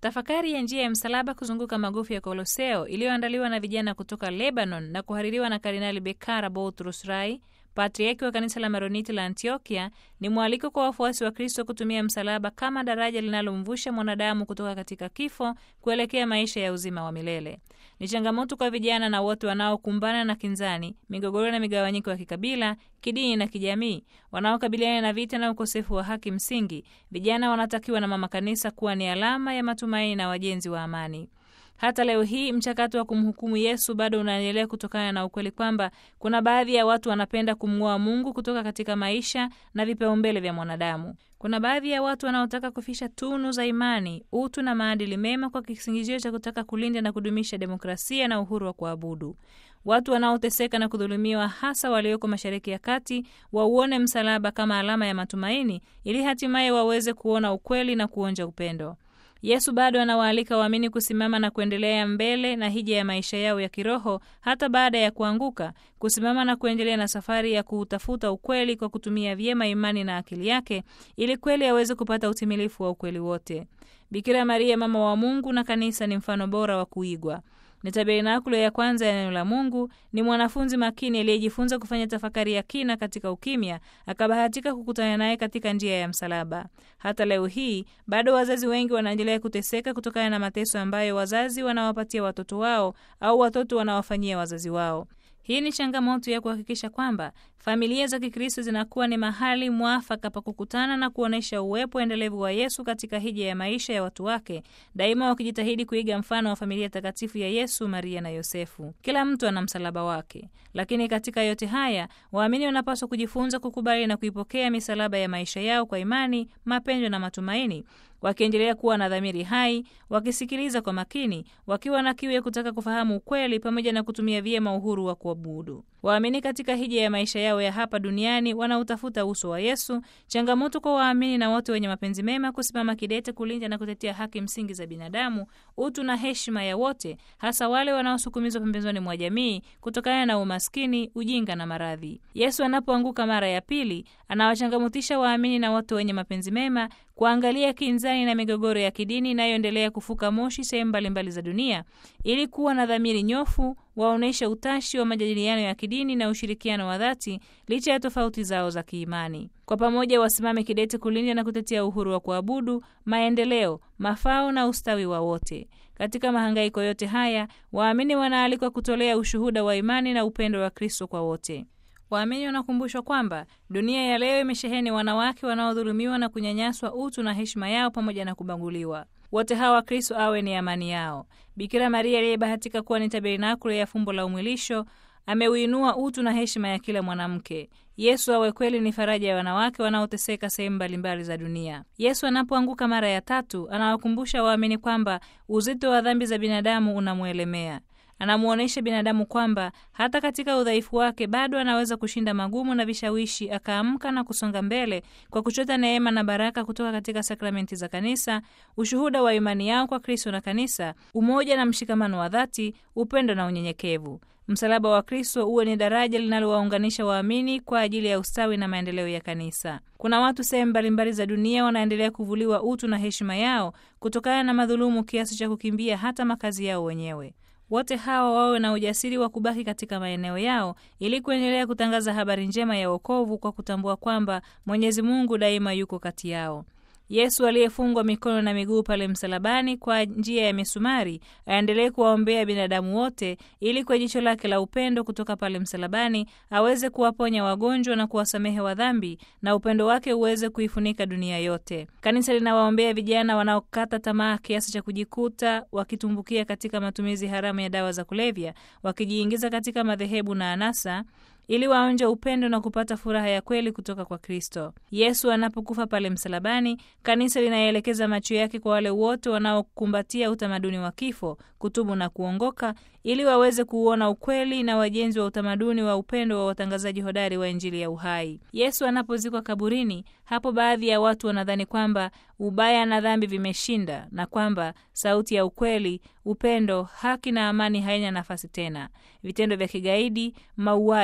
Tafakari ya njia ya msalaba kuzunguka magofu ya Koloseo iliyoandaliwa na vijana kutoka Lebanon na kuhaririwa na Kardinali Bekara Boutros Rai, patriaki wa kanisa la Maroniti la Antiokia, ni mwaliko kwa wafuasi wa Kristo kutumia msalaba kama daraja linalomvusha mwanadamu kutoka katika kifo kuelekea maisha ya uzima wa milele. Ni changamoto kwa vijana na wote wanaokumbana na kinzani, migogoro na migawanyiko ya kikabila, kidini na kijamii, wanaokabiliana na vita na ukosefu wa haki msingi. Vijana wanatakiwa na mama kanisa kuwa ni alama ya matumaini na wajenzi wa amani. Hata leo hii mchakato wa kumhukumu Yesu bado unaendelea kutokana na ukweli kwamba kuna baadhi ya watu wanapenda kumng'oa Mungu kutoka katika maisha na vipaumbele vya mwanadamu. Kuna baadhi ya watu wanaotaka kufisha tunu za imani, utu na maadili mema kwa kisingizio cha kutaka kulinda na kudumisha demokrasia na uhuru wa kuabudu. Watu wanaoteseka na kudhulumiwa, hasa walioko Mashariki ya Kati, wauone msalaba kama alama ya matumaini, ili hatimaye waweze kuona ukweli na kuonja upendo. Yesu bado anawaalika waamini kusimama na kuendelea mbele na hija ya maisha yao ya kiroho hata baada ya kuanguka, kusimama na kuendelea na safari ya kuutafuta ukweli kwa kutumia vyema imani na akili yake, ili kweli aweze kupata utimilifu wa ukweli wote. Bikira Maria, mama wa Mungu na kanisa, ni mfano bora wa kuigwa. Ni tabernakulo ya kwanza ya neno la Mungu. Ni mwanafunzi makini aliyejifunza kufanya tafakari ya kina katika ukimya, akabahatika kukutana naye katika njia ya msalaba. Hata leo hii bado wazazi wengi wanaendelea kuteseka kutokana na mateso ambayo wazazi wanawapatia watoto wao au watoto wanawafanyia wazazi wao. Hii ni changamoto ya kuhakikisha kwamba familia za Kikristo zinakuwa ni mahali mwafaka pa kukutana na kuonyesha uwepo endelevu wa Yesu katika hija ya maisha ya watu wake, daima wakijitahidi kuiga mfano wa familia takatifu ya Yesu, Maria na Yosefu. Kila mtu ana msalaba wake, lakini katika yote haya waamini wanapaswa kujifunza kukubali na kuipokea misalaba ya maisha yao kwa imani, mapendo na matumaini wakiendelea kuwa na dhamiri hai, wakisikiliza kwa makini, wakiwa na kiu ya kutaka kufahamu ukweli, pamoja na kutumia vyema uhuru wa kuabudu. Waamini katika hija ya maisha yao ya hapa duniani wanautafuta uso wa Yesu. Changamoto kwa waamini na wote wenye mapenzi mema kusimama kidete kulinda na kutetea haki msingi za binadamu, utu na heshima ya wote, hasa wale wanaosukumizwa pembezoni mwa jamii kutokana na umaskini, ujinga na maradhi. Yesu anapoanguka mara ya pili, anawachangamutisha waamini na wote wenye mapenzi mema kuangalia kinzani na migogoro ya kidini inayoendelea kufuka moshi sehemu mbalimbali za dunia, ili kuwa na dhamiri nyofu, waonyeshe utashi wa majadiliano ya kidini na ushirikiano wa dhati licha ya tofauti zao za kiimani. Kwa pamoja wasimame kidete kulinda na kutetea uhuru wa kuabudu, maendeleo, mafao na ustawi wa wote. Katika mahangaiko yote haya, waamini wanaalikwa kutolea ushuhuda wa imani na upendo wa Kristo kwa wote. Waamini wanakumbushwa kwamba dunia ya leo imesheheni wanawake wanaodhulumiwa na kunyanyaswa utu na heshima yao pamoja na kubaguliwa. Wote hawa Kristo awe ni amani yao. Bikira Maria aliyebahatika kuwa ni tabernakulo ya fumbo la umwilisho ameuinua utu na heshima ya kila mwanamke. Yesu awe kweli ni faraja ya wanawake wanaoteseka sehemu mbalimbali za dunia. Yesu anapoanguka mara ya tatu, anawakumbusha waamini kwamba uzito wa dhambi za binadamu unamwelemea. Anamwonyesha binadamu kwamba hata katika udhaifu wake bado anaweza kushinda magumu na vishawishi, akaamka na kusonga mbele kwa kuchota neema na baraka kutoka katika sakramenti za kanisa, ushuhuda wa imani yao kwa Kristo na kanisa, umoja na mshikamano wa dhati, upendo na unyenyekevu. Msalaba wa Kristo uwe ni daraja linalowaunganisha waamini kwa ajili ya ustawi na maendeleo ya kanisa. Kuna watu sehemu mbalimbali za dunia wanaendelea kuvuliwa utu na heshima yao kutokana na madhulumu kiasi cha kukimbia hata makazi yao wenyewe. Wote hawa wawe na ujasiri wa kubaki katika maeneo yao ili kuendelea kutangaza habari njema ya wokovu kwa kutambua kwamba Mwenyezi Mungu daima yuko kati yao. Yesu aliyefungwa mikono na miguu pale msalabani kwa njia ya misumari aendelee kuwaombea binadamu wote ili kwa jicho lake la upendo kutoka pale msalabani aweze kuwaponya wagonjwa na kuwasamehe wadhambi na upendo wake uweze kuifunika dunia yote. Kanisa linawaombea vijana wanaokata tamaa kiasi cha kujikuta wakitumbukia katika matumizi haramu ya dawa za kulevya, wakijiingiza katika madhehebu na anasa ili waonje upendo na kupata furaha ya kweli kutoka kwa Kristo. Yesu anapokufa pale msalabani, kanisa linaelekeza macho yake kwa wale wote wanaokumbatia utamaduni wa kifo, kutubu na kuongoka, ili waweze kuuona ukweli na wajenzi wa utamaduni wa upendo wa watangazaji hodari wa Injili ya uhai. Yesu anapozikwa kaburini, hapo baadhi ya watu wanadhani kwamba ubaya na dhambi vimeshinda na kwamba sauti ya ukweli, upendo, haki na amani haina nafasi tena. Vitendo vya kigaidi, mauaji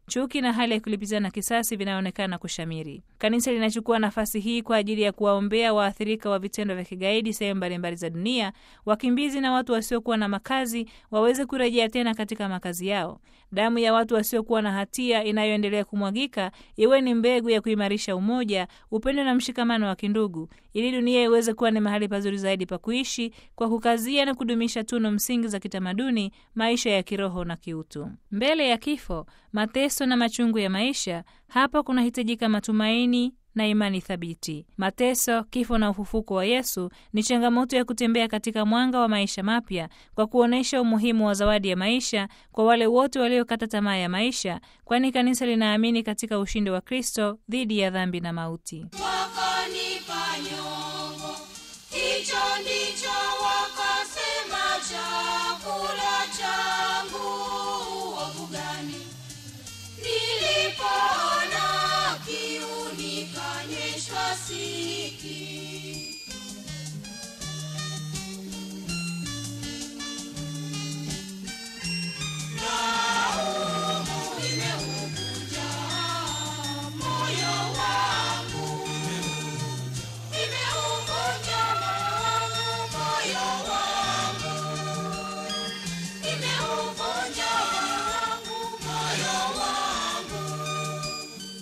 chuki na hali ya kulipizana kisasi vinaonekana kushamiri. Kanisa linachukua nafasi hii kwa ajili ya kuwaombea waathirika wa vitendo vya kigaidi sehemu mbalimbali za dunia, wakimbizi na watu wasiokuwa na makazi waweze kurejea tena katika makazi yao. Damu ya watu wasiokuwa na hatia inayoendelea kumwagika iwe ni mbegu ya kuimarisha umoja, upendo na mshikamano wa kindugu, ili dunia iweze kuwa ni mahali pazuri zaidi pa kuishi kwa kukazia na kudumisha tunu msingi za kitamaduni, maisha ya kiroho na kiutu. Mbele ya kifo, mateso na machungu ya maisha, hapa kunahitajika matumaini na imani thabiti. Mateso, kifo na ufufuko wa Yesu ni changamoto ya kutembea katika mwanga wa maisha mapya kwa kuonyesha umuhimu wa zawadi ya maisha kwa wale wote waliokata tamaa ya maisha, kwani kanisa linaamini katika ushindi wa Kristo dhidi ya dhambi na mauti.